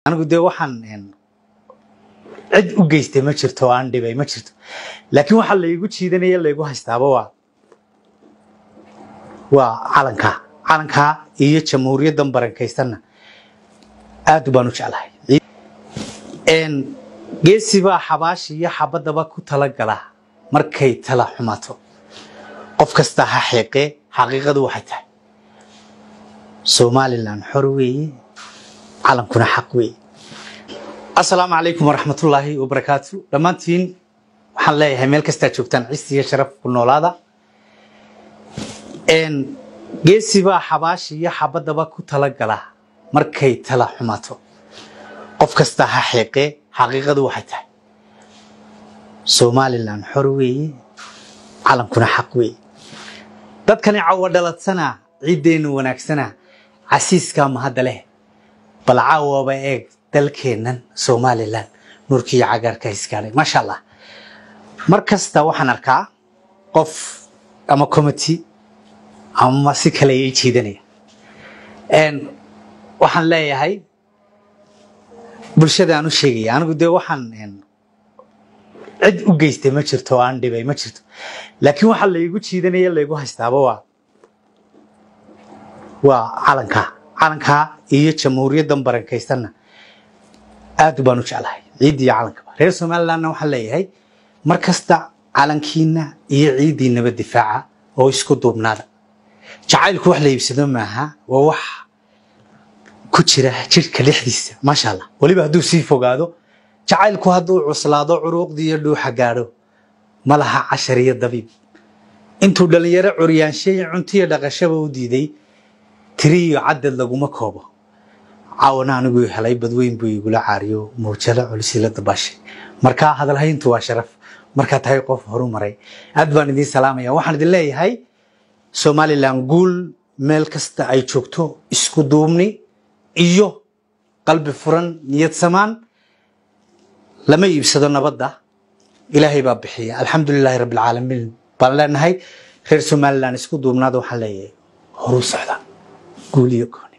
anigu dee waxaan cid u geystay ma jirto oo aan dhibay ma jirto laakiin waxaa laygu jiidanaya laygu haystaaba waa waa calankaa calankaa iyo jamhuuriyaddan barankaysanna aad baan u jeclahay geesi baa xabaashi iyo xabadaba ku talagala markay tala xumaato qof kasta ha xeeqee xaqiiqadu waxay tahay somalilan xor weeye calankuna xaq weeye assalaamu calaykum waraxmatullaahi wabarakaatu dhammaantiin waxaan leeyahay meel kastaa joogtaan cisti iyo sharaf ku noolaada geesi baa xabaashi iyo xabadaba ku talagala markay tala xumaato qof kasta ha xeeqee xaqiiqadu waxay tahay somalilan xor weeye calankuna xaq weeye dadkani cawa dhaladsana ciiddeennu wanaagsana casiiskaa mahadda leh bal caawaba eeg dalkeennan somalilan nuurkiiyo cagaarka iskaadhay maasha allah mar kasta waxaan arkaa qof ama committee ama si kale ii jiidanaya waxaan leeyahay bulshada aan u sheegaya anigu dee waxaan cid u geystay ma jirto oo aan dhibay ma jirto laakiin waxaa laygu jiidanaya laygu haystaaba waa waa calankaa calankaa iyo jamhuuriyaddan barankaysanna aad baan u jeclahay ciiddii iyo calankaba reer somalilandna waxaan leeyahay mar kasta calankiina iyo ciiddiinaba difaaca oo isku duubnaada jacaylku wax la iibsado maaha waa wax ku jira jidhka dhexdiisa maasha allah weliba hadduu sii fogaado jacaylku hadduu cuslaado curuuqdii iyo dhuuxa gaadho ma laha cashar iyo dabiib intuu dhallinyaro curyaanshay cuntiyo dhaqashaba u diiday tiri iyo cadad laguma koobo caawana aniguu helay badweyn buu igula caariyo mawjalo culisila dabaashay markaa hadalhayntu waa sharaf markaa tahay qof horu maray aad baan idiin salaamaya waxaan idin leeyahay somalilan guul meel kasta ay joogto isku duubni iyo qalbi furan niyad samaan lama iibsado nabadda ilaahay baa bixiya alxamdulilaahi rabbilcaalamiin baan leenahay reer somalilan isku duubnaada waxaan leeyahay horu socda guul iyo goon